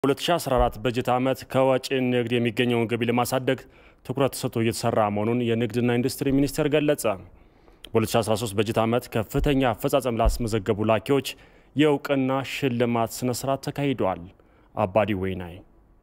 በ2014 በጀት ዓመት ከወጪ ንግድ የሚገኘውን ገቢ ለማሳደግ ትኩረት ተሰጥቶ እየተሰራ መሆኑን የንግድና ኢንዱስትሪ ሚኒስቴር ገለጸ። በ2013 በጀት ዓመት ከፍተኛ አፈጻጸም ላስመዘገቡ ላኪዎች የእውቅና ሽልማት ስነስርዓት ተካሂደዋል። አባዲ ወይናይ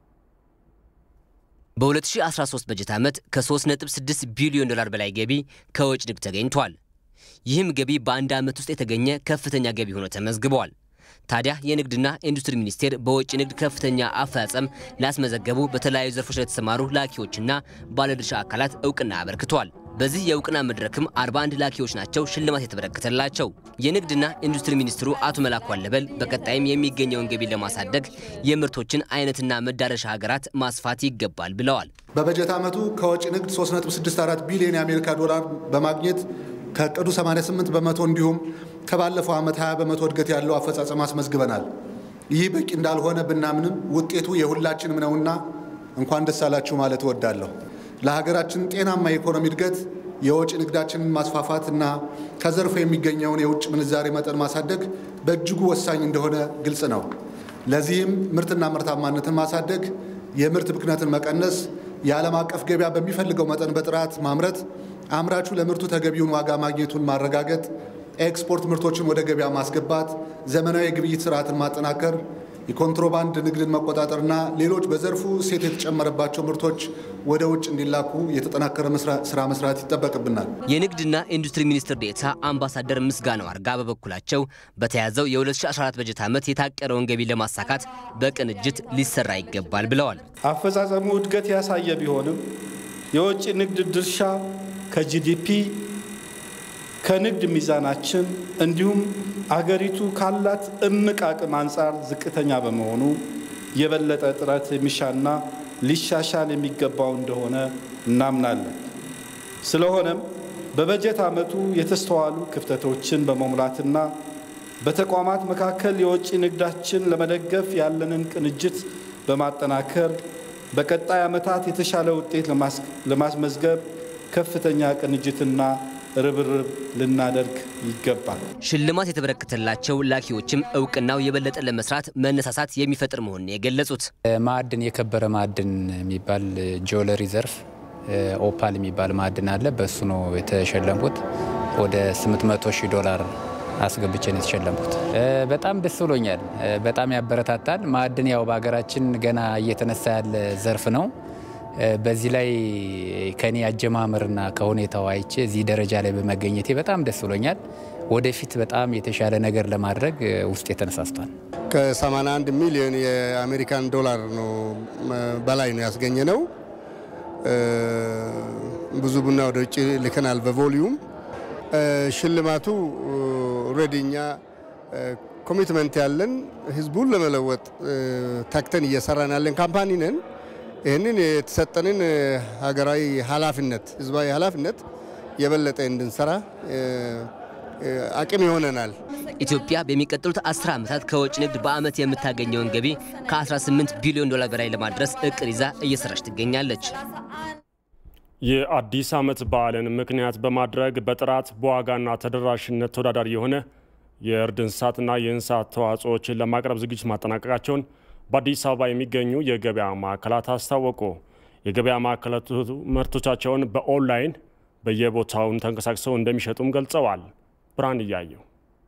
በ2013 በጀት ዓመት ከ3.6 ቢሊዮን ዶላር በላይ ገቢ ከወጭ ንግድ ተገኝቷል። ይህም ገቢ በአንድ ዓመት ውስጥ የተገኘ ከፍተኛ ገቢ ሆኖ ተመዝግቧል። ታዲያ የንግድና ኢንዱስትሪ ሚኒስቴር በወጪ ንግድ ከፍተኛ አፈጻጸም ላስመዘገቡ በተለያዩ ዘርፎች ለተሰማሩ ላኪዎችና ባለድርሻ አካላት እውቅና አበርክቷል። በዚህ የእውቅና መድረክም 41 ላኪዎች ናቸው ሽልማት የተበረከተላቸው። የንግድና ኢንዱስትሪ ሚኒስትሩ አቶ መላኩ አለበል በቀጣይም የሚገኘውን ገቢ ለማሳደግ የምርቶችን አይነትና መዳረሻ ሀገራት ማስፋት ይገባል ብለዋል። በበጀት ዓመቱ ከወጪ ንግድ 3.64 ቢሊዮን የአሜሪካ ዶላር በማግኘት ከዕቅዱ 88 በመቶ እንዲሁም ከባለፈው ዓመት 20 በመቶ እድገት ያለው አፈጻጸም አስመዝግበናል። ይህ በቂ እንዳልሆነ ብናምንም ውጤቱ የሁላችንም ነውና እንኳን ደስ አላችሁ ማለት እወዳለሁ። ለሀገራችን ጤናማ የኢኮኖሚ እድገት የወጪ ንግዳችንን ማስፋፋት እና ከዘርፉ የሚገኘውን የውጭ ምንዛሬ መጠን ማሳደግ በእጅጉ ወሳኝ እንደሆነ ግልጽ ነው። ለዚህም ምርትና ምርታማነትን ማሳደግ፣ የምርት ብክነትን መቀነስ፣ የዓለም አቀፍ ገበያ በሚፈልገው መጠን በጥራት ማምረት፣ አምራቹ ለምርቱ ተገቢውን ዋጋ ማግኘቱን ማረጋገጥ፣ ኤክስፖርት ምርቶችን ወደ ገበያ ማስገባት፣ ዘመናዊ የግብይት ስርዓትን ማጠናከር የኮንትሮባንድ ንግድን መቆጣጠርና ሌሎች በዘርፉ እሴት የተጨመረባቸው ምርቶች ወደ ውጭ እንዲላኩ የተጠናከረ ስራ መስራት ይጠበቅብናል። የንግድና ኢንዱስትሪ ሚኒስትር ዴኤታ አምባሳደር ምስጋናው አርጋ በበኩላቸው በተያዘው የ2014 በጀት ዓመት የታቀደውን ገቢ ለማሳካት በቅንጅት ሊሰራ ይገባል ብለዋል። አፈጻጸሙ እድገት ያሳየ ቢሆንም የውጭ ንግድ ድርሻ ከጂዲፒ ከንግድ ሚዛናችን እንዲሁም አገሪቱ ካላት እምቅ አቅም አንጻር ዝቅተኛ በመሆኑ የበለጠ ጥረት የሚሻና ሊሻሻል የሚገባው እንደሆነ እናምናለን። ስለሆነም በበጀት ዓመቱ የተስተዋሉ ክፍተቶችን በመሙላትና በተቋማት መካከል የውጭ ንግዳችን ለመደገፍ ያለንን ቅንጅት በማጠናከር በቀጣይ ዓመታት የተሻለ ውጤት ለማስመዝገብ ከፍተኛ ቅንጅትና ርብርብ ልናደርግ ይገባል። ሽልማት የተበረከተላቸው ላኪዎችም እውቅናው የበለጠ ለመስራት መነሳሳት የሚፈጥር መሆኑን የገለጹት ማዕድን የከበረ ማዕድን የሚባል ጆለሪ ዘርፍ ኦፓል የሚባል ማዕድን አለ። በእሱ ነው የተሸለምኩት። ወደ 800 ሺህ ዶላር አስገብቼ ነው የተሸለምኩት። በጣም ደስ ብሎኛል። በጣም ያበረታታል። ማዕድን ያው በሀገራችን ገና እየተነሳ ያለ ዘርፍ ነው። በዚህ ላይ ከኔ አጀማመርና ከሁኔታው አይቼ እዚህ ደረጃ ላይ በመገኘቴ በጣም ደስ ብሎኛል። ወደፊት በጣም የተሻለ ነገር ለማድረግ ውስጥ ተነሳስቷል። ከ81 ሚሊዮን የአሜሪካን ዶላር ነው በላይ ነው ያስገኘ ነው። ብዙ ቡና ወደ ውጭ ልከናል በቮሊዩም ሽልማቱ ኦልሬዲ እኛ ኮሚትመንት ያለን ህዝቡን ለመለወጥ ታክተን እየሰራን ያለን ካምፓኒ ነን። ይህንን የተሰጠንን ሀገራዊ ኃላፊነት ህዝባዊ ኃላፊነት የበለጠ እንድንሰራ አቅም ይሆነናል። ኢትዮጵያ በሚቀጥሉት 10 ዓመታት ከውጭ ንግድ በዓመት የምታገኘውን ገቢ ከ18 ቢሊዮን ዶላር በላይ ለማድረስ እቅድ ይዛ እየሰራች ትገኛለች። የአዲስ ዓመት በዓልን ምክንያት በማድረግ በጥራት በዋጋና ተደራሽነት ተወዳዳሪ የሆነ የእርድ እንስሳትና የእንስሳት ተዋጽኦዎችን ለማቅረብ ዝግጅት ማጠናቀቃቸውን በአዲስ አበባ የሚገኙ የገበያ ማዕከላት አስታወቁ። የገበያ ማዕከላቱ ምርቶቻቸውን በኦንላይን በየቦታውን ተንቀሳቅሰው እንደሚሸጡም ገልጸዋል። ብርሃን እያየው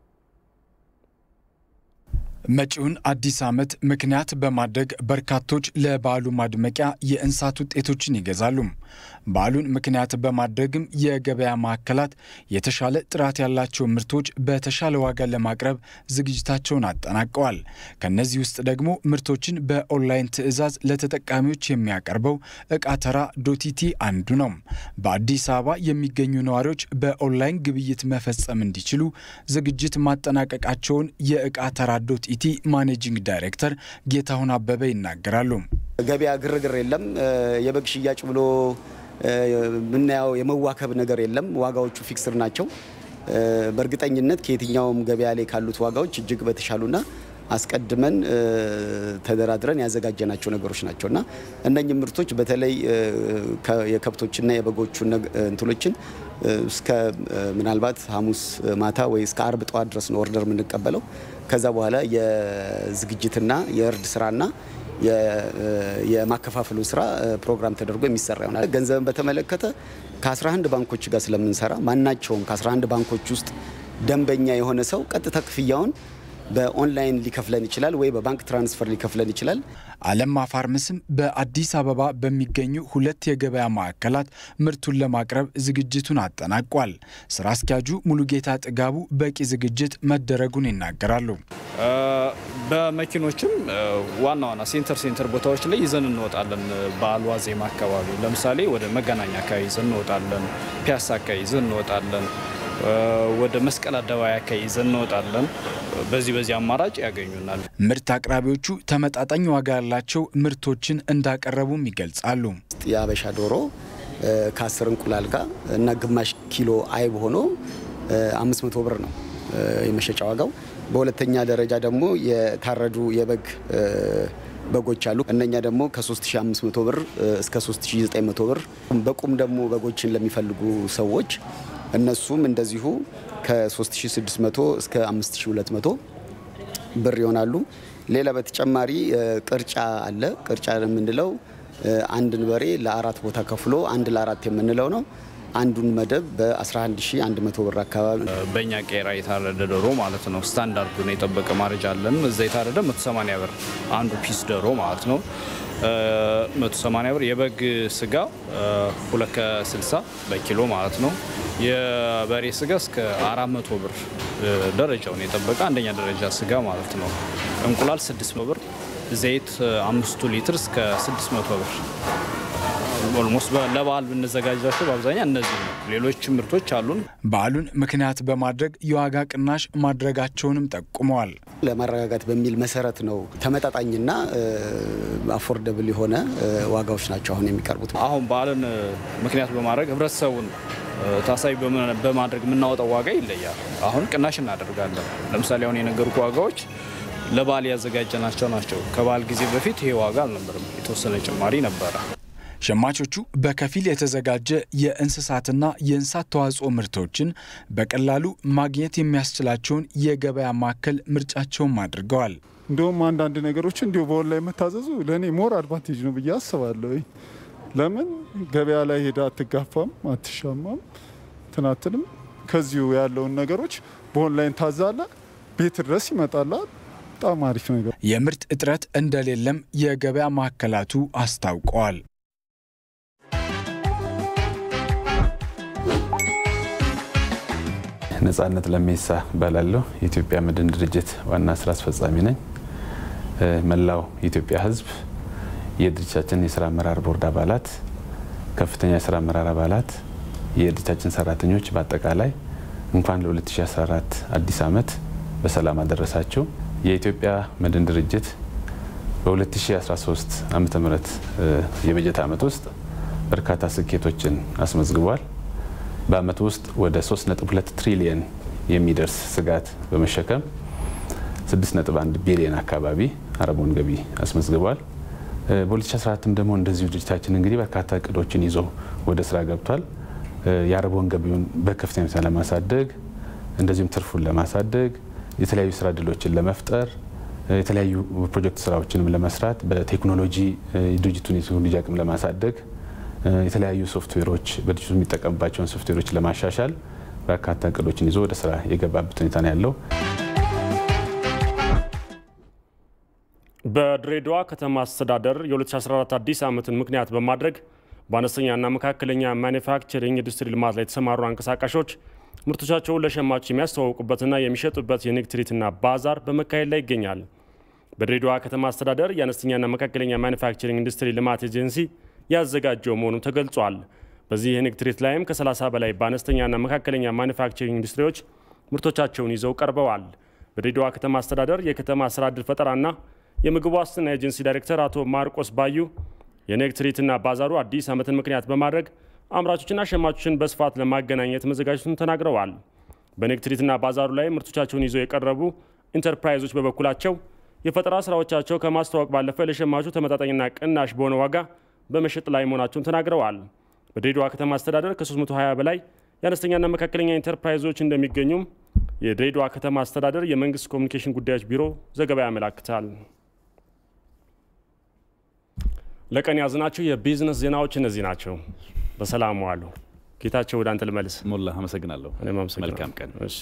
መጪውን አዲስ ዓመት ምክንያት በማድረግ በርካቶች ለበዓሉ ማድመቂያ የእንስሳት ውጤቶችን ይገዛሉ። በዓሉን ምክንያት በማድረግም የገበያ ማዕከላት የተሻለ ጥራት ያላቸው ምርቶች በተሻለ ዋጋ ለማቅረብ ዝግጅታቸውን አጠናቀዋል። ከነዚህ ውስጥ ደግሞ ምርቶችን በኦንላይን ትዕዛዝ ለተጠቃሚዎች የሚያቀርበው እቃ ተራ ዶቲቲ አንዱ ነው። በአዲስ አበባ የሚገኙ ነዋሪዎች በኦንላይን ግብይት መፈጸም እንዲችሉ ዝግጅት ማጠናቀቃቸውን የእቃ ተራ ዶቲቲ ማኔጂንግ ዳይሬክተር ጌታሁን አበበ ይናገራሉ። ገበያ ግርግር የለም። የበግ ሽያጭ ብሎ የምናየው የመዋከብ ነገር የለም። ዋጋዎቹ ፊክስር ናቸው። በእርግጠኝነት ከየትኛውም ገበያ ላይ ካሉት ዋጋዎች እጅግ በተሻሉና አስቀድመን ተደራድረን ያዘጋጀናቸው ነገሮች ናቸው እና እነኚህ ምርቶች በተለይ የከብቶችና የበጎቹ እንትሎችን እስከ ምናልባት ሐሙስ ማታ ወይ እስከ አርብ ጠዋት ድረስ ነው ኦርደር የምንቀበለው። ከዛ በኋላ የዝግጅትና የእርድ ስራና የማከፋፈሉ ስራ ፕሮግራም ተደርጎ የሚሰራ ይሆናል። ገንዘብን በተመለከተ ከ11 ባንኮች ጋር ስለምንሰራ ማናቸውም ከ11 ባንኮች ውስጥ ደንበኛ የሆነ ሰው ቀጥታ ክፍያውን በኦንላይን ሊከፍለን ይችላል ወይ በባንክ ትራንስፈር ሊከፍለን ይችላል። አለማ ፋርምስም በአዲስ አበባ በሚገኙ ሁለት የገበያ ማዕከላት ምርቱን ለማቅረብ ዝግጅቱን አጠናቋል። ስራ አስኪያጁ ሙሉጌታ ጥጋቡ በቂ ዝግጅት መደረጉን ይናገራሉ። በመኪኖችም ዋና ዋና ሴንተር ሴንተር ቦታዎች ላይ ይዘን እንወጣለን። በዓል ዋዜማ አካባቢ ለምሳሌ ወደ መገናኛ አካባቢ ይዘን እንወጣለን። ፒያሳ አካባቢ ይዘን እንወጣለን። ወደ መስቀል አደባባይ አካባቢ ይዘን እንወጣለን። በዚህ በዚህ አማራጭ ያገኙናል። ምርት አቅራቢዎቹ ተመጣጣኝ ዋጋ ያላቸው ምርቶችን እንዳቀረቡም ይገልጻሉ። የአበሻ ዶሮ ከአስር እንቁላል ጋር እና ግማሽ ኪሎ አይብ ሆኖ 500 ብር ነው የመሸጫ ዋጋው። በሁለተኛ ደረጃ ደግሞ የታረዱ የበግ በጎች አሉ። እነኛ ደግሞ ከ3500 ብር እስከ 3900 ብር። በቁም ደግሞ በጎችን ለሚፈልጉ ሰዎች እነሱም እንደዚሁ ከ3600 እስከ 5200 ብር ይሆናሉ። ሌላ በተጨማሪ ቅርጫ አለ። ቅርጫ የምንለው አንድን በሬ ለአራት ቦታ ከፍሎ አንድ ለአራት የምንለው ነው። አንዱን መደብ በ11100 ብር አካባቢ በእኛ ቄራ የታረደ ዶሮ ማለት ነው። ስታንዳርዱን የጠበቀ ማረጃ አለን። እዛ የታረደ 180 ብር አንዱ ፒስ ዶሮ ማለት ነው። 180 ብር የበግ ስጋ 2 ከ60 በኪሎ ማለት ነው። የበሬ ስጋ እስከ 400 ብር ደረጃውን የጠበቀ አንደኛ ደረጃ ስጋ ማለት ነው። እንቁላል 600 ብር፣ ዘይት አምስቱ ሊትር እስከ 600 ብር ኦልሞስት ለበዓል ብንዘጋጃቸው በአብዛኛው እነዚህ ነው። ሌሎች ምርቶች አሉን። በዓሉን ምክንያት በማድረግ የዋጋ ቅናሽ ማድረጋቸውንም ጠቁመዋል። ለማረጋጋት በሚል መሰረት ነው ተመጣጣኝና አፎርደብል የሆነ ዋጋዎች ናቸው አሁን የሚቀርቡት። አሁን በዓልን ምክንያት በማድረግ ህብረተሰቡን ታሳቢ በማድረግ የምናወጣው ዋጋ ይለያል። አሁን ቅናሽ እናደርጋለን። ለምሳሌ አሁን የነገርኩ ዋጋዎች ለበዓል ያዘጋጀናቸው ናቸው። ከበዓል ጊዜ በፊት ይሄ ዋጋ አልነበርም፣ የተወሰነ ጭማሪ ነበረ። ሸማቾቹ በከፊል የተዘጋጀ የእንስሳትና የእንስሳት ተዋጽኦ ምርቶችን በቀላሉ ማግኘት የሚያስችላቸውን የገበያ ማዕከል ምርጫቸውም አድርገዋል። እንዲሁም አንዳንድ ነገሮች እንዲሁ በኦንላይን መታዘዙ ለእኔ ሞር አድቫንቴጅ ነው ብዬ አስባለሁ። ለምን ገበያ ላይ ሄዳ አትጋፋም፣ አትሻማም፣ ትናትልም ከዚሁ ያለውን ነገሮች በኦንላይን ታዛለ፣ ቤት ድረስ ይመጣላል። በጣም አሪፍ ነገር። የምርት እጥረት እንደሌለም የገበያ ማዕከላቱ አስታውቀዋል። ነጻነት ለሜሳ እባላለሁ። የኢትዮጵያ መድን ድርጅት ዋና ስራ አስፈጻሚ ነኝ። መላው የኢትዮጵያ ሕዝብ የድርጅታችን የስራ አመራር ቦርድ አባላት፣ ከፍተኛ የስራ አመራር አባላት፣ የድርጅታችን ሰራተኞች በአጠቃላይ እንኳን ለ2014 አዲስ ዓመት በሰላም አደረሳችሁ። የኢትዮጵያ መድን ድርጅት በ2013 ዓ ም የበጀት ዓመት ውስጥ በርካታ ስኬቶችን አስመዝግቧል። በአመቱ ውስጥ ወደ 3.2 ትሪሊየን የሚደርስ ስጋት በመሸከም 6.1 ቢሊየን አካባቢ አረቦን ገቢ አስመዝግቧል። በ2014ም ደግሞ እንደዚሁ ድርጅታችን እንግዲህ በርካታ እቅዶችን ይዞ ወደ ስራ ገብቷል። የአረቦን ገቢውን በከፍተኛ ሁኔታ ለማሳደግ እንደዚሁም ትርፉን ለማሳደግ የተለያዩ ስራ እድሎችን ለመፍጠር የተለያዩ ፕሮጀክት ስራዎችንም ለመስራት በቴክኖሎጂ ድርጅቱን የቴክኖሎጂ አቅም ለማሳደግ የተለያዩ ሶፍትዌሮች በድርጅቱ የሚጠቀምባቸውን ሶፍትዌሮች ለማሻሻል በርካታ እቅዶችን ይዞ ወደ ስራ የገባበት ሁኔታ ነው ያለው። በድሬዳዋ ከተማ አስተዳደር የ2014 አዲስ ዓመትን ምክንያት በማድረግ በአነስተኛና መካከለኛ ማኒፋክቸሪንግ ኢንዱስትሪ ልማት ላይ የተሰማሩ አንቀሳቃሾች ምርቶቻቸውን ለሸማች የሚያስተዋውቁበትና የሚሸጡበት የንግድ ትርኢትና ባዛር በመካሄድ ላይ ይገኛል። በድሬዳዋ ከተማ አስተዳደር የአነስተኛና መካከለኛ ማኒፋክቸሪንግ ኢንዱስትሪ ልማት ኤጀንሲ ያዘጋጀው መሆኑ ተገልጿል። በዚህ የንግድ ትርኢት ላይም ከ30 በላይ በአነስተኛና መካከለኛ ማኒፋክቸሪንግ ኢንዱስትሪዎች ምርቶቻቸውን ይዘው ቀርበዋል። በድሬዳዋ ከተማ አስተዳደር የከተማ ስራ ዕድል ፈጠራና የምግብ ዋስትና ኤጀንሲ ዳይሬክተር አቶ ማርቆስ ባዩ የንግድ ትርኢትና ባዛሩ አዲስ ዓመትን ምክንያት በማድረግ አምራቾችና ሸማቾችን በስፋት ለማገናኘት መዘጋጀቱን ተናግረዋል። በንግድ ትርኢትና ባዛሩ ላይ ምርቶቻቸውን ይዘው የቀረቡ ኢንተርፕራይዞች በበኩላቸው የፈጠራ ስራዎቻቸው ከማስተዋወቅ ባለፈ ለሸማቹ ተመጣጣኝና ቅናሽ በሆነ ዋጋ በመሸጥ ላይ መሆናቸውን ተናግረዋል። በድሬዳዋ ከተማ አስተዳደር ከ320 በላይ የአነስተኛና መካከለኛ ኢንተርፕራይዞች እንደሚገኙም የድሬዳዋ ከተማ አስተዳደር የመንግስት ኮሚኒኬሽን ጉዳዮች ቢሮ ዘገባ ያመላክታል። ለቀን ያዝናቸው የቢዝነስ ዜናዎች እነዚህ ናቸው። በሰላም ዋሉ። ጌታቸው ወደ አንተ ልመልስ። ሞላ አመሰግናለሁ። እኔም አመሰግናለሁ። መልካም ቀን። እሺ።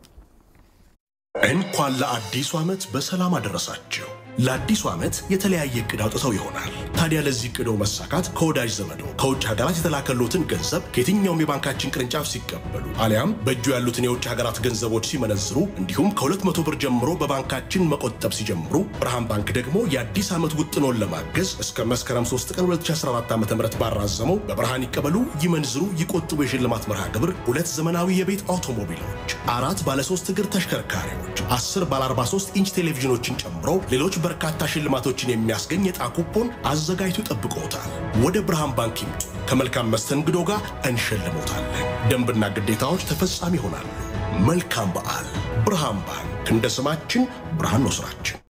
እንኳን ለአዲሱ ዓመት በሰላም አደረሳችሁ። ለአዲሱ ዓመት የተለያየ እቅድ አውጥተው ይሆናል። ታዲያ ለዚህ እቅዶ መሳካት ከወዳጅ ዘመዶ ከውጭ ሀገራት የተላከሎትን ገንዘብ ከየትኛውም የባንካችን ቅርንጫፍ ሲቀበሉ አሊያም በእጁ ያሉትን የውጭ ሀገራት ገንዘቦች ሲመነዝሩ እንዲሁም ከ200 ብር ጀምሮ በባንካችን መቆጠብ ሲጀምሩ ብርሃን ባንክ ደግሞ የአዲስ ዓመት ውጥኖን ለማገዝ እስከ መስከረም 3 ቀን 2014 ዓ ም ባራዘመው በብርሃን ይቀበሉ ይመንዝሩ ይቆጥቡ የሽልማት መርሃ ግብር ሁለት ዘመናዊ የቤት አውቶሞቢሎች፣ አራት ባለሶስት እግር ተሽከርካሪዎች፣ 10 ባለ 43 ኢንች ቴሌቪዥኖችን ጨምሮ ሌሎች በርካታ ሽልማቶችን የሚያስገኝ የዕጣ ኩፖን አዘጋጅቶ ጠብቆታል። ወደ ብርሃን ባንክ ይምጡ። ከመልካም መስተንግዶ ጋር እንሸልሞታለን። ደንብና ግዴታዎች ተፈጻሚ ይሆናሉ። መልካም በዓል። ብርሃን ባንክ እንደ ስማችን ብርሃን ነው ስራችን።